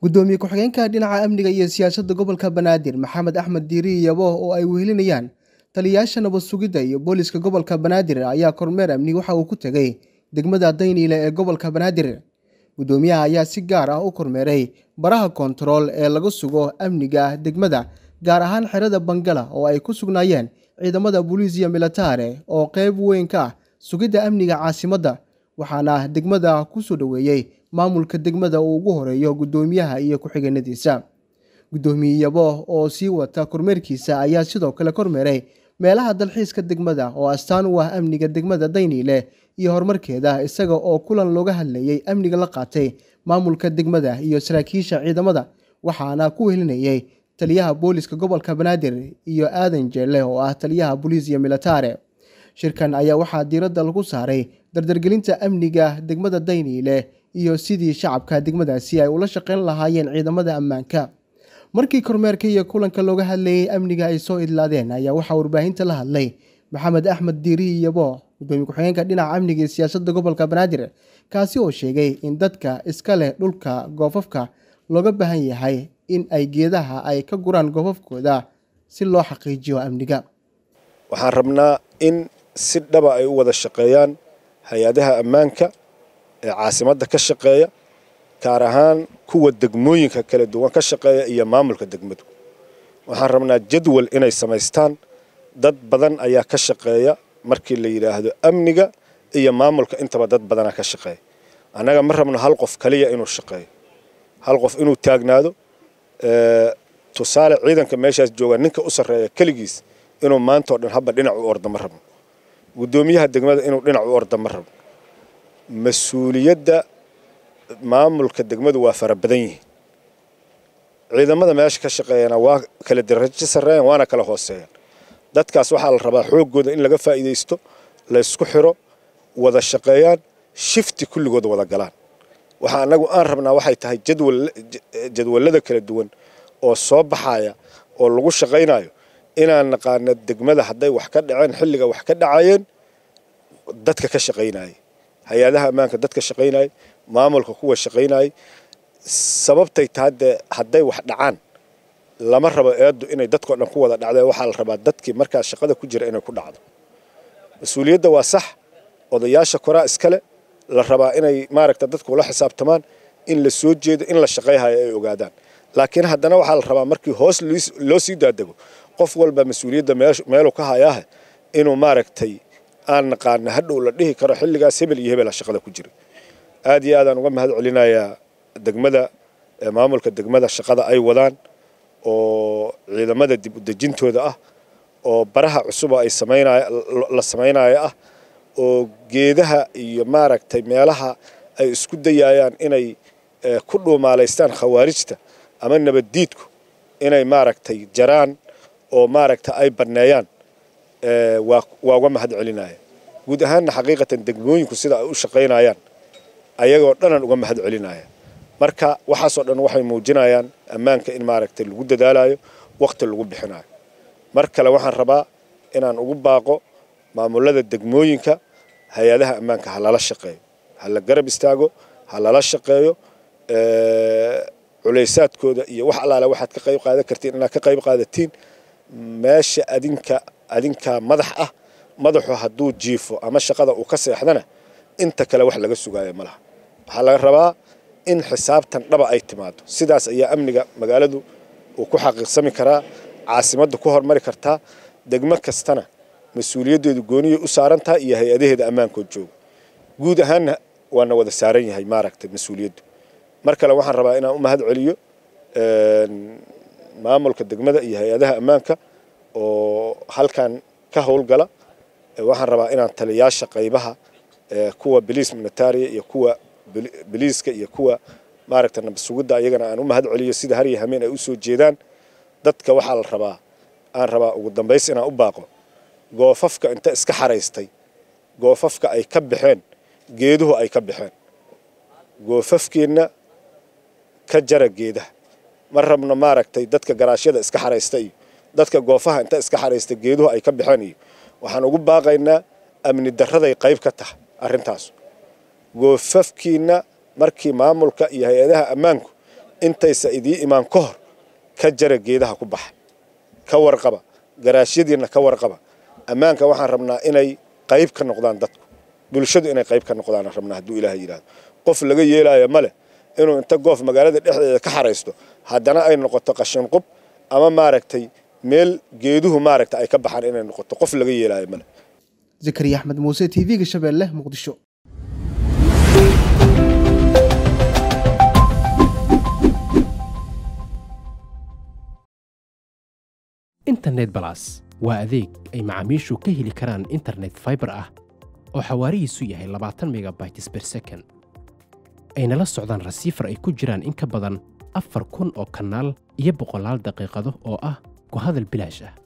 gudoomiye ku-xigeenka dhinaca amniga iyo siyaasadda gobolka banaadir maxamed axmed diiri yabo oo ay wehelinayaan taliyayaasha nabad sugidda iyo booliska gobolka banaadir ayaa kormeer amni waxa uu ku tegey degmada dayniile ee gobolka banaadir gudoomiyaha ayaa si gaar ah u kormeeray baraha koontarool ee laga sugo amniga degmada gaar ahaan xerada bangala oo ay ku sugnaayeen ciidamada booliisiya militare oo qeyb weyn ka ah sugidda amniga caasimadda waxaana degmada ku soo dhoweeyey maamulka degmada uu ugu horeeyo gudoomiyaha iyo ku-xigeenadiisa gudoomiye yabo oo sii wata kormeerkiisa ayaa sidoo kale kormeeray meelaha dalxiiska degmada oo astaan u ah amniga degmada dayniile iyo horumarkeeda isaga oo kulan looga hadlayey amniga la qaatay maamulka degmada iyo saraakiisha ciidamada waxaana ku wehelinayey taliyaha booliska gobolka banaadir iyo aadan jeelle oo ah taliyaha booliisiya militare shirkan ayaa waxaa diiradda lagu saaray dardargelinta amniga degmada dayniile iyo sidii shacabka degmadaasi ay ula shaqeyn lahaayeen ciidamada ammaanka markii kormeerka iyo kulanka looga hadlayey amniga ay soo idlaadeen ayaa waxaa warbaahinta la hadlay maxamed axmed diiri yabo gudoomiye ku-xigeenka dhinaca amniga iyo siyaasadda gobolka banaadir kaasi oo sheegay in dadka iska leh dhulka goofafka looga baahan yahay in ay geedaha ay ka guraan goofafkooda si loo xaqiijiyo amniga waxaan rabnaa in si dhaba ay u wada shaqeeyaan hay-adaha ammaanka ee caasimadda ka shaqeeya gaar ahaan kuwa degmooyinka kala duwan ka shaqeeya iyo maamulka degmadu waxaan rabnaa jadwal inay samaystaan dad badan ayaa ka shaqeeya markii la yidhaahdo amniga iyo maamulka intaba dad badanaa ka shaqeeya annaga ma rabno hal qof kaliya inuu shaqeeyo hal qof inuu taagnaado tusaale ciidanka meeshaas jooga ninka u sarreeya keligiis inuu maantao dhan haba dhinac u orda ma rabno guddoomiyaha degmada inuu dhinac u orda ma rabno mas-uuliyadda maamulka degmadu waa fara badan yihiin ciidamada meesha ka shaqeeyana waa kala darajo sarreeyaan waana kala hooseeyaan dadkaas waxaa la rabaa xooggooda in laga faa'iidaysto laysku xiro wada shaqeeyaan shifti kulligood wada galaan waxa annagu aan rabnaa waxay tahay jadwallada kala duwan oo soo baxaya oo lagu shaqaynayo inaan naqaano degmada hadday wax ka dhaceen xilliga wax ka dhacayeen dadka ka shaqaynayay hay-adaha ammaanka dadka shaqaynayay maamulka kuwa shaqaynayay sababtay tahay dee hadday wax dhacaan lama rabo eeddu inay dadkao dhan ku wada dhacdeen waxaa la rabaa dadkii markaa shaqada ku jira inay ku dhacdo mas-uuliyadda waa sax odayaasha koraa iskale la rabaa inay maaragta dadku ula xisaabtamaan in la soo jeedo in la shaqayhayo ay ogaadaan laakiin haddana waxaa la rabaa markii hoos loo sii daadego qof walba mas-uuliyadda meeluu ka hayaahe inuu maaragtay aan naqaana hadhow la dhihi karo xilligaas hebel iyo hebela shaqada ku jira aad iyo aadaan uga mahad celinayaa degmada maamulka degmada shaqada ay wadaan oo ciidamada dib udejintooda ah oo baraha cusuba ay la samaynayo ah oo geedaha iyo maaragtay meelaha ay isku dayayaan inay ku dhuumaalaystaan khawaarijta ama nabaddiidku inay maaragtay jaraan oo maaragta ay banneeyaan waa uga mahad celinaya guud ahaanna xaqiiqatan degmooyinku sida ay u shaqaynayaan ayagoo dhanan uga mahad celinaya marka waxaasoo dhan waxay muujinayaan ammaanka in maaragtay lagu dadaalayo wakhti lagu bixinayo mar kale waxaan rabaa inaan ugu baaqo maamulada degmooyinka hay-adaha ammaanka ha lala shaqeeyo ha la garab istaago ha lala shaqeeyo culaysaadkooda iyo wax allaale waxaad ka qayb qaadan kartiin inaad ka qayb qaadatiin meesha adinka adinkaa madax ah madaxu hadduu jiifo ama shaqada uu ka seexdana inta kale wax laga sugaayo ma laha waxaa laga rabaa in xisaabtan dhaba ay timaado sidaas ayaa amniga magaaladu uu ku xaqiiqsami karaa caasimadda ku hormari kartaa degmo kastana mas-uuliyaddeedu gooniyay u saaran tahay iyo hay-adaheeda ammaankood jooga guud ahaanna waana wada saaran yahay maaragtay mas-uuliyaddu mar kale waxaan rabaa inaan u mahad celiyo maamulka degmada iyo hay-adaha ammaanka oo halkan ka howlgala waxaan rabaa inaan taliyaasha qaybaha kuwa biliis militaria iyo kuwa biliiska iyo kuwa maaragta nabadsugidda iyagana aan u mahad celiyo sida har iyo hameen ay u soo jeedaan dadka waxaa la rabaa aan rabaa ugu dambays inaan u baaqo goofafka inta iska xaraystay goofafka ay ka baxeen geeduhu ay ka baxeen goofafkeenna ka jara geedaha ma rabno maaragtay dadka garaashyada iska xaraysta iyo dadka goofaha inta iska xaraysta geeduhu ay ka baxeen iyo waxaan ugu baaqaynaa amni darraday qayb ka tahay arrintaas goofafkiina markii maamulka iyo hay-adaha ammaanku intaysa idii imaan ka hor ka jara geedaha ku baxa ka warqaba garaashyadiinna ka warqaba ammaanka waxaan rabnaa inay qayb ka noqdaan dadku bulshadu inay qayb ka noqdaan rabnaa hadduu ilaaha yidhahdo qof laga yeelaayo ma leh inuu inta goof magaalada dhexdeeda ka xaraysto haddana ay noqoto qashin qub ama maaragtay meel geeduhu maaragta ay ka baxaan inay noqoto qof laga yeelaayo ma leh zakariya axmed muuse t v-ga shabeelle muqdisho internet balas waa adeeg ay macaamiishu ka heli karaan internet faibar ah oo xawaarihiisu yahay labaatan megabytes ber second ayna la socdaan rasiifar ay ku jiraan in ka badan afar kun oo kanaal iyo boqolaal daqiiqado oo ah ku hadal bilaash ah